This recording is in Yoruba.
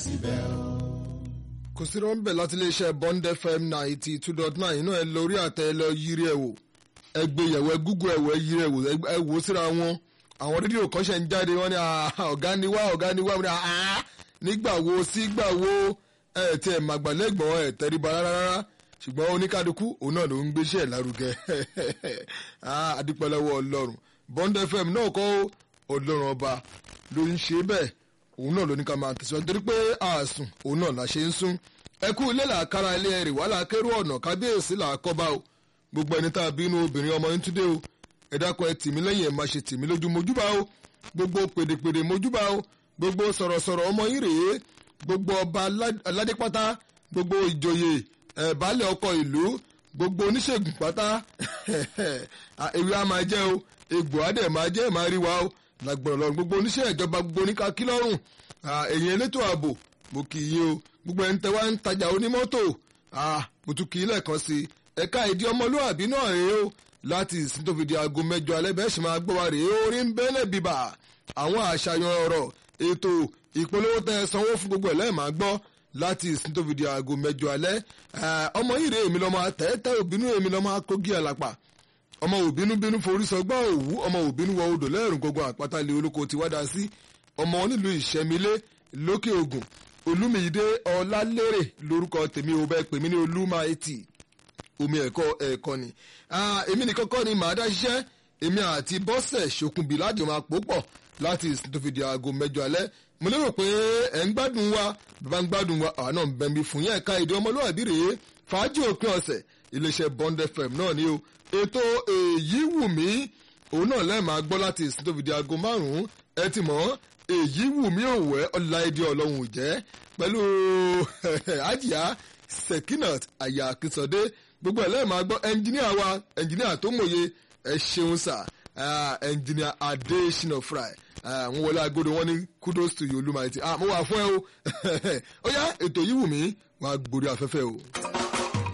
kò sí rọ́ńbẹ̀ láti iléeṣẹ́ Bond FM ninety two dot nine inú ẹ lórí àtẹ ẹ lọ yiri ẹ wò ẹ gbé yẹ̀wò ẹ gúgú ẹ wò ẹ yiri ẹ wò ẹ wò síra wọn àwọn rédíò kan ṣe ń jáde wọn ni ọ̀gá ni wá ọ̀gá ni wá wọn ni nígbà wo sígbà wo ẹ tí ẹ màgbàlẹ́gbọ̀n ẹ tẹríba rárá ṣùgbọ́n oníkádùkú òun náà ló ń gbéṣẹ́ lárugẹ adúpẹ́lẹ́wọ́ ọlọ́run Bond FM náà kọ́ ọlọ́run ọba ló ń ṣe bẹ́ẹ̀ òun náà ló ní ká máa tẹ̀síwájú torí pé àásùn òun náà la ṣe ń sún ẹkú ilé làákàrà ilé ẹrì wàhálà kérò ọ̀nà kábíyèsí làákọ́bá o gbogbo ẹni tá a bínú obìnrin ọmọ yín túndé o ẹ dákun ẹ tìmí lẹ́yìn ẹ máa ṣe tìmí lójú mojúbà o gbogbo pèdèpèdè mojúbà o gbogbo sọ̀rọ̀sọ̀rọ̀ ọmọ yín rèé gbogbo ọba aládépátá gbogbo ìjòyè ẹ baálẹ̀ ọkọ ìlú gbogbo oníṣègùn pátá ewé a máa jẹ́ o egbò á dẹ̀ máa jẹ́ máa rí wa o lágbọ̀n lọ́run gbogbo oníṣẹ́ ìjọba gbogbo oníkakí lọ́rùn ẹ̀yìn elétò ààbò mo kì í yé o gbogbo ẹni tẹ wá ń tajà onímọ́tò mo tún kì í lẹ́ẹ̀kan sí i ẹ̀ka ìdí ọmọlúwàbí náà rèé o láti ìsìn tó fi di aago mẹ́jọ alẹ́ bẹ́ẹ̀ sì máa gbọ́ wa rèé orí ń bẹ́lẹ̀ bíbà àwọn àṣàyàn ọ̀rọ̀ ètò ìpolówó tẹ sanwó fún gbogbo ẹ̀ lẹ́ẹ̀ máa gbọ́ láti ìsìn tó fi di aago mẹ́jọ alẹ́ ọmọ yìí rèé èmi lọ́mọ àtẹ́tẹ́ òbínú èmi lọ́mọ akógi àlàpà ọmọ òbínú bínú forí sọgbà òwú ọmọ òbínú wọ odò lẹ́rùn gbogbo àpáta ilé olóko ti wádà sí ọmọ onílùú ìṣẹ́milé lókè ògùn olúmídé ọlálérè lórúkọ tèmi ò bẹ́ẹ̀ pè mí ní olúmáìtì omi ẹ̀kọ́ ẹ̀kọ́ ni èmi nìkan kọ́ ni màá dá ṣiṣẹ́ èmi àti bọ́sẹ̀ ṣokùnbí láti máa pò pọ̀ láti tó fi di aago mẹ́jọ alẹ́ mo lérò pé ẹ̀ ń gbádùn wa bàbá ń gbádùn wa àwọn náà ń bẹ̀mí fún yẹn ẹ̀ka èdè ọmọlúwàbí rèé fàájì òpin ọ̀sẹ̀ iléeṣẹ́ Bond FM náà ni o ètò èyí wù mí òun náà lẹ́ẹ̀ máa gbọ́ láti ìsìn tó fi di aago márùn-ún ẹ ti mọ̀ èyí wù mí òwẹ́ ọ̀làìdí ọlọ́run ò jẹ́ pẹ̀lú àjíyá Sekinat àyà Akínsọdé gbogbo ẹ̀ lẹ́ẹ̀ máa gbọ́ ẹnjìníà wa ẹnjìníà tó mòye ẹ ṣeun sà ẹnjìníà Adésínà Fry àwọn wọlé agodo wọn ní kudos to you olúmọ àti mo wà fún ẹ o ó yá ètò yìí wù mí wọn á gbórí afẹ́fẹ́ o.